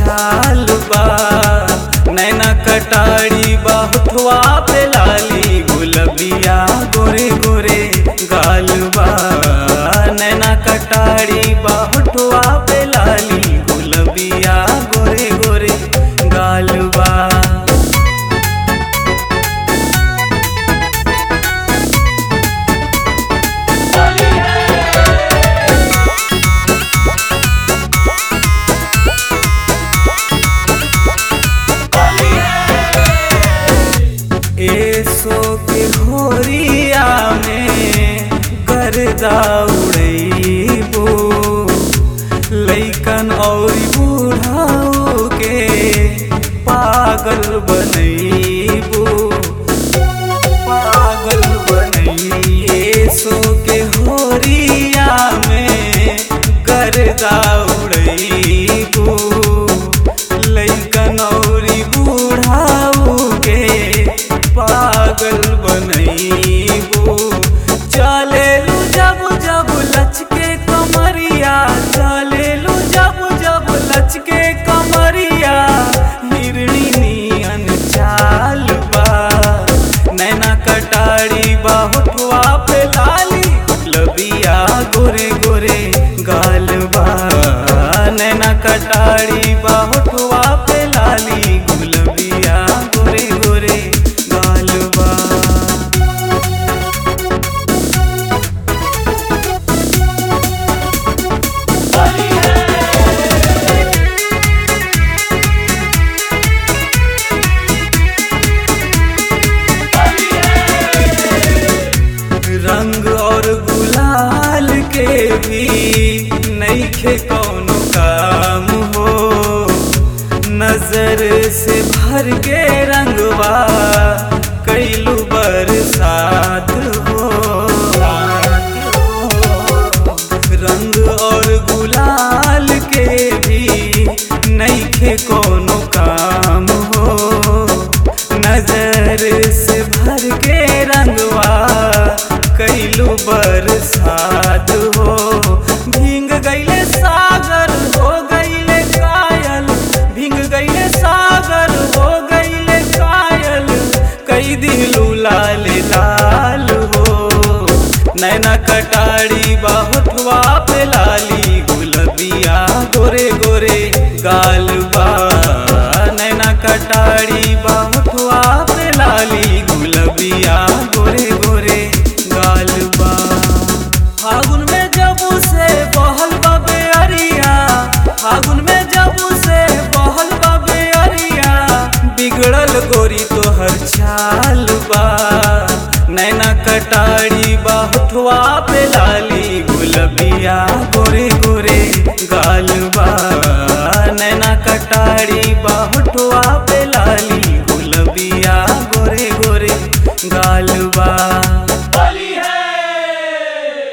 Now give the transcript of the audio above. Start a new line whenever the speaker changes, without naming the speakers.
चाल बा नैना कटारी बाहुथवा पे लाली गुलबिया गोरे गोरे गाल बा नैना कटारी बाहुथवा पे लाली गुलबिया गोरे गोरे गाल बा एसो के होरिया में गर्दा उड़ैबो लैकन और बूढ़ाओ के पागल बनैबो पागल बनैए सो के होरिया में गर्दा उड़ैबो लैकन और बूढ़ाओ के पागल बनैबो चलेलू जब जब लचके कमरिया चलेलू जब जब लचके कमरिया हिरणी नियन चाल बा नैना कटारी बाहुठवा पे लाली लबिया गोरे गोरे गाल बा नैना कटारी बाहुठवा पे लाली गुलबिया गोरे गोरे गाल बा रंग और गुलाल के भी नईखे कौनो काम हो नजर से भर के रंगवा कैलू बरसात हो रंग और गुलाल के भी नईखे कोनो काम हो नजर से भर के रंगवा कैलू बरसात हो भींग गईले सागर हो गईले कायल भींग गईले सागर हो गईले कायल कई दिलू लाल लाल हो नैना कटारी बाहुठवा पे लाली गुलबिया गोरे गोरे गाल बा नैना कटारी बाहुठवा पे लाली गुलबिया गोरे गोरे गाल बा फागुन में जबू से बहल बबे अरिया फागुन में जबू से बहल बबे अरिया बिगड़ल गोरी तोहर चाल बा नैना कटारी बाहुठवा पे लाली गुलबिया गोरे गोरे गाल बा नैना कटारी बाहु